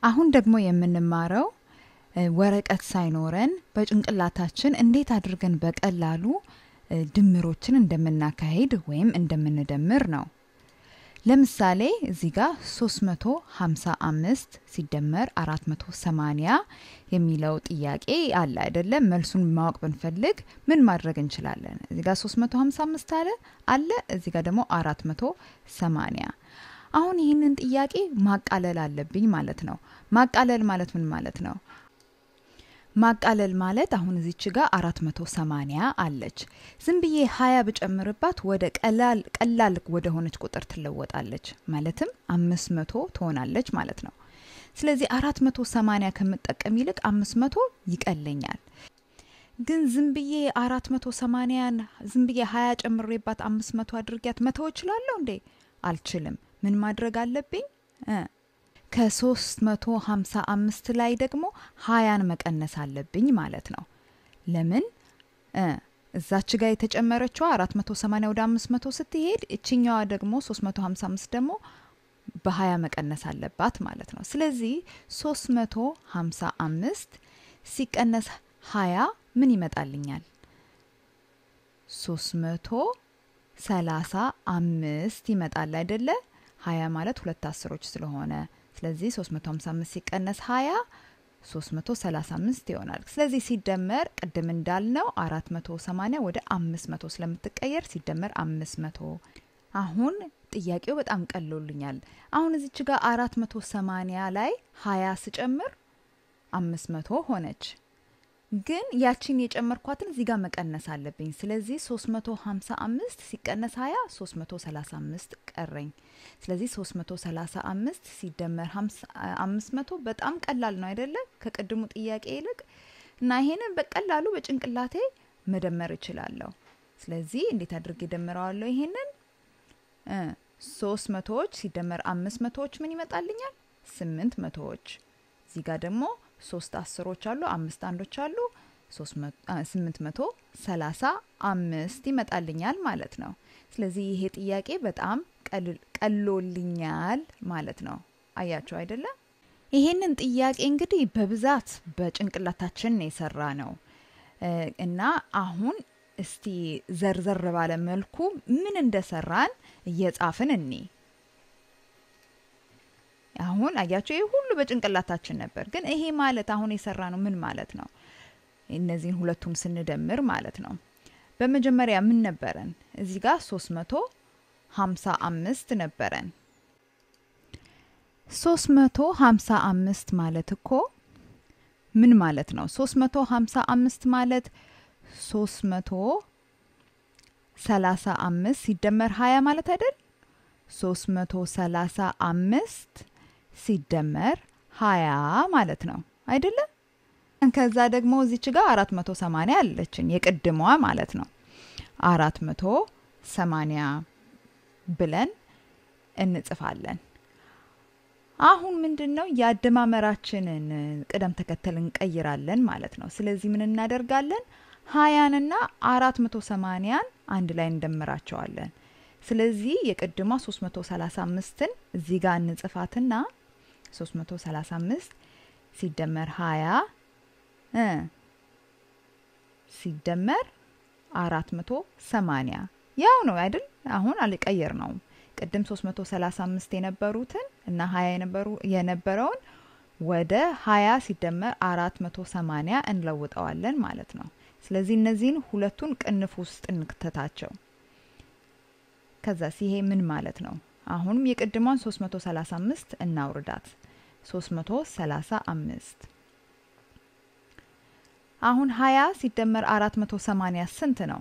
አሁን ደግሞ የምንማረው ወረቀት ሳይኖረን በጭንቅላታችን እንዴት አድርገን በቀላሉ ድምሮችን እንደምናካሄድ ወይም እንደምንደምር ነው። ለምሳሌ እዚህ ጋር 355 ሲደመር 480 የሚለው ጥያቄ አለ አይደለም? መልሱን ማወቅ ብንፈልግ ምን ማድረግ እንችላለን? እዚህ ጋር 355 አለ አለ፣ እዚህ ጋር ደግሞ 480 አሁን ይህንን ጥያቄ ማቃለል አለብኝ ማለት ነው። ማቃለል ማለት ምን ማለት ነው? ማቃለል ማለት አሁን እዚች ጋር 480 አለች። ዝም ብዬ 20 ብጨምርባት ወደ ቀላል ቀላል ወደ ሆነች ቁጥር ትለወጣለች። ማለትም 500 ትሆናለች ማለት ነው። ስለዚህ 480 ከምጠቀም ይልቅ 500 ይቀለኛል። ግን ዝም ብዬ 480ን ዝም ብዬ 20 ጨምሬባት 500 አድርጊያት መተው እችላለሁ እንዴ? አልችልም። ምን ማድረግ አለብኝ? ከ355 ላይ ደግሞ ሀያን መቀነስ አለብኝ ማለት ነው። ለምን እዛች ጋር የተጨመረችዋ 480 ወደ 500 ስትሄድ እችኛዋ ደግሞ 355 ደግሞ በ20 መቀነስ አለባት ማለት ነው። ስለዚህ 355 ሲቀነስ 20 ምን ይመጣልኛል? 335 ይመጣል አይደለ? 20 ማለት ሁለት አስሮች ስለሆነ ስለዚህ 355 ሲቀነስ 20 335 ይሆናል። ስለዚህ ሲደመር ቅድም እንዳልነው 480 ወደ 500 ስለምትቀየር ሲደመር 500። አሁን ጥያቄው በጣም ቀሎልኛል። አሁን እዚች ጋር 480 ላይ 20 ስጨምር 500 ሆነች። ግን ያቺን የጨመርኳትን እዚህ ጋር መቀነስ አለብኝ። ስለዚህ 355 ሲቀነስ 20 335 ቀረኝ። ስለዚህ 335 ሲደመር 500 በጣም ቀላል ነው አይደለ? ከቅድሙ ጥያቄ ይልቅ እና ይሄንን በቀላሉ በጭንቅላቴ መደመር እችላለሁ። ስለዚህ እንዴት አድርጌ ደምረዋለሁ? ይሄንን ሶስት መቶዎች ሲደመር አምስት መቶዎች ምን ይመጣልኛል? ስምንት መቶዎች። እዚህ ጋር ደግሞ ሶስት አስሮች አሉ፣ አምስት አንዶች አሉ። ስምንት መቶ ሰላሳ አምስት ይመጣልኛል ማለት ነው። ስለዚህ ይሄ ጥያቄ በጣም ቀሎልኛል ማለት ነው። አያቸው አይደለም? ይሄንን ጥያቄ እንግዲህ በብዛት በጭንቅላታችን የሰራ ነው እና አሁን እስቲ ዘርዘር ባለ መልኩ ምን እንደሰራን እየጻፍን እኔ አሁን አያቸው ይህ ሁሉ በጭንቅላታችን ነበር። ግን ይሄ ማለት አሁን የሰራ ነው ምን ማለት ነው? እነዚህን ሁለቱን ስንደምር ማለት ነው። በመጀመሪያ ምን ነበረን? እዚህ ጋር ሶስት መቶ ሀምሳ አምስት ነበረን። ሶስት መቶ ሀምሳ አምስት ማለት እኮ ምን ማለት ነው? ሶስት መቶ ሀምሳ አምስት ማለት ሶስት መቶ ሰላሳ አምስት ሲደመር ሀያ ማለት አይደል? ሶስት መቶ ሰላሳ አምስት ሲደመር ሀያ ማለት ነው አይደለም? ከዛ ደግሞ እዚች ጋር አራት መቶ ሰማኒያ አለችን የቅድሟ ማለት ነው። አራት መቶ ሰማኒያ ብለን እንጽፋለን። አሁን ምንድን ነው የአደማመራችንን ቅደም ተከተል እንቀይራለን ማለት ነው። ስለዚህ ምን እናደርጋለን? ሀያንና አራት መቶ ሰማኒያን አንድ ላይ እንደምራቸዋለን። ስለዚህ የቅድሟ 335ን እዚህ ጋር እንጽፋትና 335 ሲደመር 20 ሲደመር 480 ያው ነው አይደል? አሁን አልቀየር ነው። ቅድም 335 የነበሩትን እና 20 የነበረውን ወደ 20 ሲደመር 480 እንለውጠዋለን ማለት ነው። ስለዚህ እነዚህን ሁለቱን ቅንፍ ውስጥ እንክተታቸው። ከዛስ ይሄ ምን ማለት ነው? አሁንም የቅድሟን 335 እናውርዳት። 335 አሁን 20 ሲደመር 480 ስንት ነው?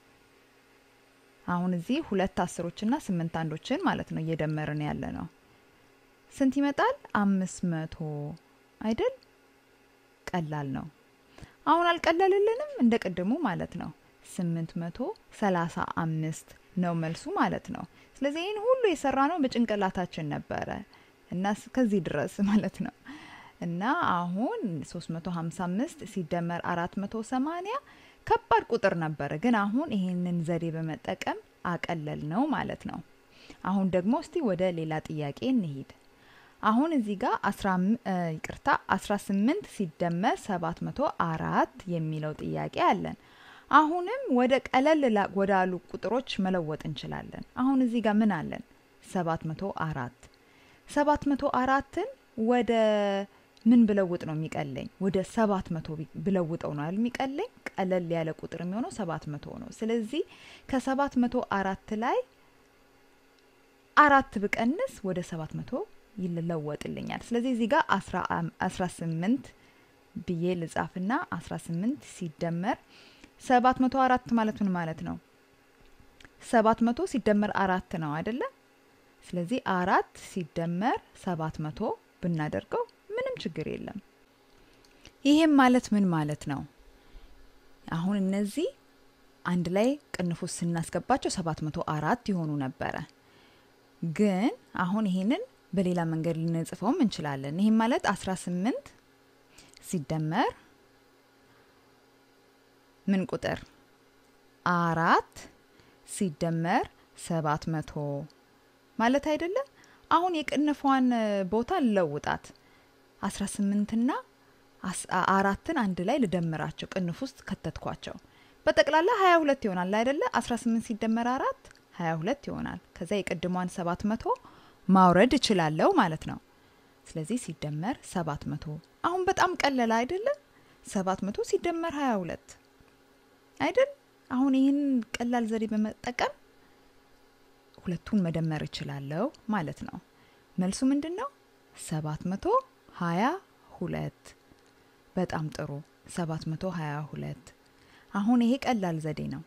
አሁን እዚህ ሁለት አስሮችና ስምንት አንዶችን ማለት ነው እየደመርን ያለ ነው። ስንት ይመጣል? አምስት መቶ አይደል? ቀላል ነው። አሁን አልቀለልልንም እንደ ቅድሙ ማለት ነው። ስምንት መቶ ሰላሳ አምስት ነው መልሱ ማለት ነው። ስለዚህ ይህን ሁሉ የሰራ ነው በጭንቅላታችን ነበረ እና ከዚህ ድረስ ማለት ነው። እና አሁን 355 ሲደመር 480 ከባድ ቁጥር ነበረ፣ ግን አሁን ይህንን ዘዴ በመጠቀም አቀለል ነው ማለት ነው። አሁን ደግሞ እስቲ ወደ ሌላ ጥያቄ እንሂድ። አሁን እዚህ ጋር ይቅርታ 18 ሲደመር 704 የሚለው ጥያቄ አለን። አሁንም ወደ ቀለል ወዳሉ ቁጥሮች መለወጥ እንችላለን። አሁን እዚህ ጋር ምን አለን? 704 704ን ወደ ምን ብለውጥ ነው የሚቀለኝ? ወደ 700 ብለውጠው ነው የሚቀለኝ። ቀለል ያለ ቁጥር የሚሆነው 700 ነው። ስለዚህ ከ704 ላይ አራት ብቀንስ ወደ 700 ይለወጥልኛል። ስለዚህ እዚህ ጋር 18 ብዬ ልጻፍና 18 ሲደመር 704 ማለት ምን ማለት ነው? 700 ሲደመር አራት ነው አይደለ? ስለዚህ አራት ሲደመር 700 ብናደርገው ምንም ችግር የለም። ይሄም ማለት ምን ማለት ነው? አሁን እነዚህ አንድ ላይ ቅንፉስ ስናስገባቸው 704 ይሆኑ ነበረ። ግን አሁን ይሄንን በሌላ መንገድ ልንጽፈውም እንችላለን። ይህም ማለት 18 ሲደመር ምን ቁጥር አራት ሲደመር 700 ማለት አይደለም። አሁን የቅንፏን ቦታ ልለውጣት 18ና አራትን አንድ ላይ ልደምራቸው ቅንፍ ውስጥ ከተትኳቸው በጠቅላላ 22 ይሆናል አይደለ? 18 ሲደመር አራት 22 ይሆናል። ከዛ የቅድሟን 700 ማውረድ እችላለሁ ማለት ነው። ስለዚህ ሲደመር 700 አሁን በጣም ቀለለ አይደለም? 700 ሲደመር 22 አይደል? አሁን ይህን ቀላል ዘዴ በመጠቀም ሁለቱን መደመር እችላለሁ ማለት ነው። መልሱ ምንድን ነው? 722 በጣም ጥሩ 722 አሁን ይሄ ቀላል ዘዴ ነው።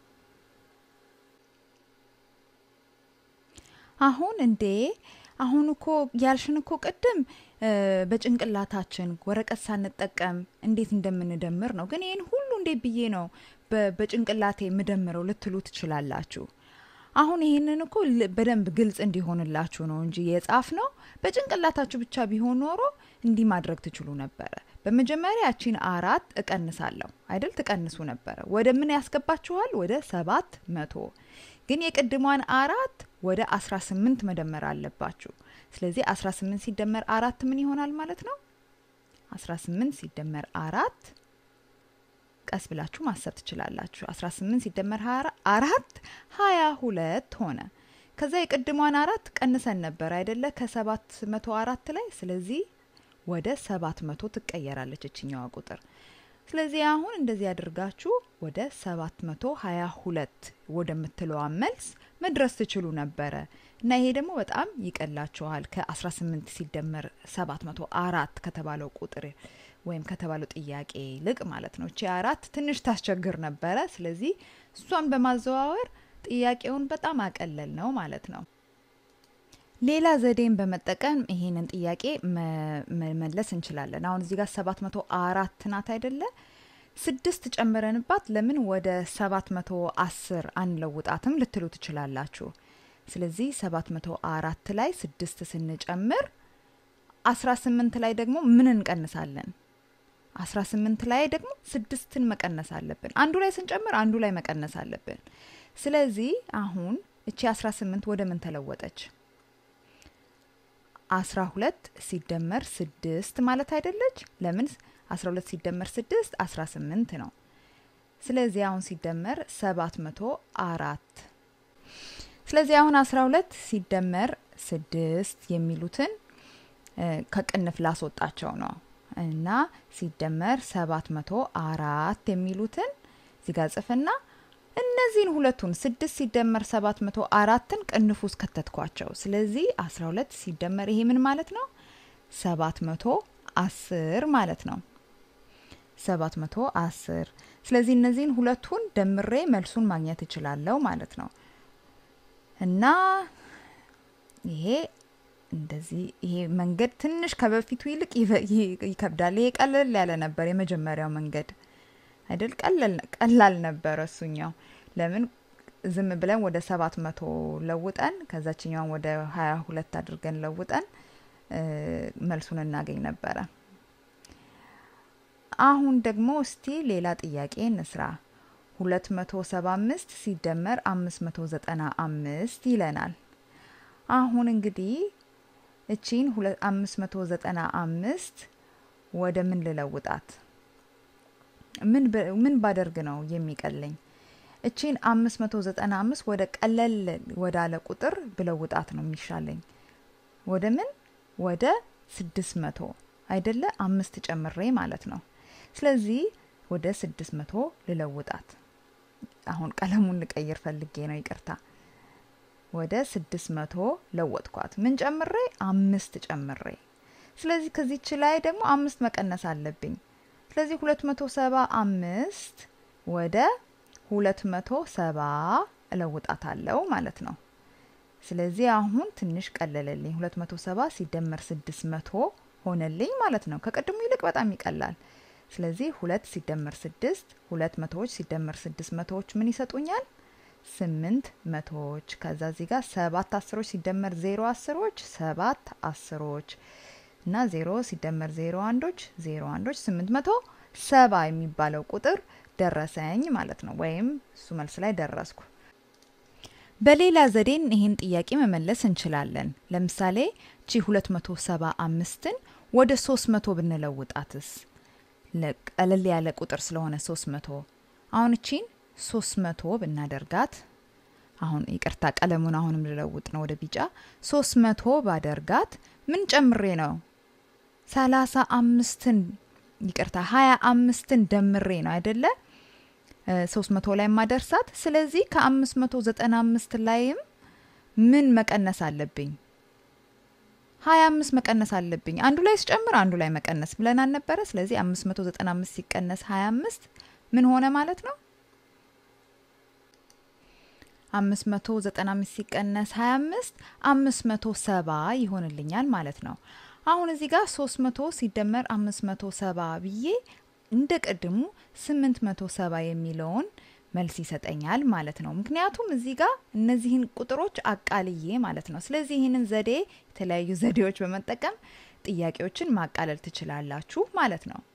አሁን እንዴ አሁን እኮ ያልሽን እኮ ቅድም በጭንቅላታችን ወረቀት ሳንጠቀም እንዴት እንደምንደምር ነው። ግን ይህን ሁሉ እንዴት ብዬ ነው በጭንቅላቴ የምደምረው ልትሉ ትችላላችሁ። አሁን ይህንን እኮ በደንብ ግልጽ እንዲሆንላችሁ ነው እንጂ የጻፍ ነው። በጭንቅላታችሁ ብቻ ቢሆን ኖሮ እንዲህ ማድረግ ትችሉ ነበረ። በመጀመሪያ ያቺን አራት እቀንሳለሁ አይደል? ትቀንሱ ነበረ። ወደ ምን ያስገባችኋል? ወደ ሰባት መቶ ግን የቅድሟን አራት ወደ 18 መደመር አለባችሁ። ስለዚህ 18 ሲደመር አራት ምን ይሆናል ማለት ነው? 18 ሲደመር አራት ቀስ ብላችሁ ማሰብ ትችላላችሁ። 18 ሲደመር አራት 22 ሆነ። ከዛ የቅድሟን አራት ቀንሰን ነበር አይደለ? ከሰባት መቶ አራት ላይ ስለዚህ ወደ ሰባት መቶ ትቀየራለች እችኛዋ ቁጥር። ስለዚህ አሁን እንደዚህ አድርጋችሁ ወደ 722 ወደምትለዋ መልስ መድረስ ትችሉ ነበረ እና ይሄ ደግሞ በጣም ይቀላችኋል ከ18 ሲደመር 704 ከተባለው ቁጥር ወይም ከተባለው ጥያቄ ይልቅ ማለት ነው። እቺ አራት ትንሽ ታስቸግር ነበረ። ስለዚህ እሷን በማዘዋወር ጥያቄውን በጣም አቀለል ነው ማለት ነው። ሌላ ዘዴን በመጠቀም ይሄንን ጥያቄ መመለስ እንችላለን። አሁን እዚህ ጋር 704 ናት አይደለ? ስድስት ጨምረንባት ለምን ወደ 710 አንለውጣትም ልትሉ ትችላላችሁ። ስለዚህ 704 ላይ ስድስት ስንጨምር 18 ላይ ደግሞ ምን እንቀንሳለን? 18 ላይ ደግሞ ስድስትን መቀነስ አለብን። አንዱ ላይ ስንጨምር አንዱ ላይ መቀነስ አለብን። ስለዚህ አሁን እቺ 18 ወደ ምን ተለወጠች? 12 ሲደመር 6 ማለት አይደለች? ለምን 12 ሲደመር 6 18 ነው። ስለዚህ አሁን ሲደመር 704 ስለዚህ አሁን 12 ሲደመር 6 የሚሉትን ከቅንፍ ላስወጣቸው ነው እና ሲደመር 704 የሚሉትን እዚህ ጋር ጽፍና እነዚህን ሁለቱን ስድስት ሲደመር 704ን ቅንፍ ውስጥ ከተትኳቸው። ስለዚህ 12 ሲደመር ይሄ ምን ማለት ነው? 710 ማለት ነው። 710 ስለዚህ እነዚህን ሁለቱን ደምሬ መልሱን ማግኘት እችላለሁ ማለት ነው እና ይሄ እንደዚህ ይሄ መንገድ ትንሽ ከበፊቱ ይልቅ ይከብዳል። ይሄ ቀለል ያለ ነበር የመጀመሪያው መንገድ አይደል? ቀላል ነበረ እሱኛው። ለምን ዝም ብለን ወደ ሰባት መቶ ለውጠን ከዛችኛውን ወደ ሀያ ሁለት አድርገን ለውጠን መልሱን እናገኝ ነበረ። አሁን ደግሞ እስቲ ሌላ ጥያቄ እንስራ። ሁለት መቶ ሰባ አምስት ሲደመር አምስት መቶ ዘጠና አምስት ይለናል። አሁን እንግዲህ እቺን 595 ወደ ምን ልለውጣት? ምን ምን ባደርግ ነው የሚቀለኝ? እቺን 595 ወደ ቀለል ወዳለ ቁጥር ብለውጣት ነው የሚሻለኝ። ወደ ምን ወደ 600 አይደለ? አምስት ጨምሬ ማለት ነው። ስለዚህ ወደ 600 ልለውጣት። አሁን ቀለሙን ልቀይር ፈልጌ ነው፣ ይቅርታ። ወደ 600 ለወጥኳት። ምን ጨምሬ? አምስት ጨምሬ። ስለዚህ ከዚች ላይ ደግሞ አምስት መቀነስ አለብኝ። ስለዚህ 275 ወደ 270 እለውጣታለሁ ማለት ነው። ስለዚህ አሁን ትንሽ ቀለለልኝ። 270 ሲደመር 600 ሆነልኝ ማለት ነው። ከቅድሙ ይልቅ በጣም ይቀላል። ስለዚህ ሁለት ሲደመር ስድስት ሁለት መቶዎች ሲደመር ስድስት መቶዎች ምን ይሰጡኛል? ስምንት መቶዎች። ከዛ እዚህ ጋር ሰባት አስሮች ሲደመር ዜሮ አስሮች ሰባት አስሮች እና ዜሮ ሲደመር ዜሮ አንዶች ዜሮ አንዶች ስምንት መቶ ሰባ የሚባለው ቁጥር ደረሰኝ ማለት ነው። ወይም እሱ መልስ ላይ ደረስኩ። በሌላ ዘዴን ይህን ጥያቄ መመለስ እንችላለን። ለምሳሌ ቺ 275ን ወደ 300 ብንለውጣትስ? ቀለል ያለ ቁጥር ስለሆነ 300 አሁን እቺን 300 ብናደርጋት አሁን ይቅርታ ቀለሙን አሁንም ልለውጥ ነው ወደ ቢጫ 300 ባደርጋት ምን ጨምሬ ነው? 35ን ይቅርታ 25ን ደምሬ ነው አይደለ? 300 ላይ ማደርሳት። ስለዚህ ከ595 ላይም ምን መቀነስ አለብኝ? 25 መቀነስ አለብኝ። አንዱ ላይ ስጨምር አንዱ ላይ መቀነስ ብለን አልነበረ? ስለዚህ 595 ሲቀነስ 25 ምን ሆነ ማለት ነው? 595 ሲቀነስ 25 570 ይሆንልኛል ማለት ነው። አሁን እዚህ ጋር 300 ሲደመር 570 ብዬ እንደ ቅድሙ 870 የሚለውን መልስ ይሰጠኛል ማለት ነው። ምክንያቱም እዚህ ጋር እነዚህን ቁጥሮች አቃልዬ ማለት ነው። ስለዚህ ይህንን ዘዴ የተለያዩ ዘዴዎች በመጠቀም ጥያቄዎችን ማቃለል ትችላላችሁ ማለት ነው።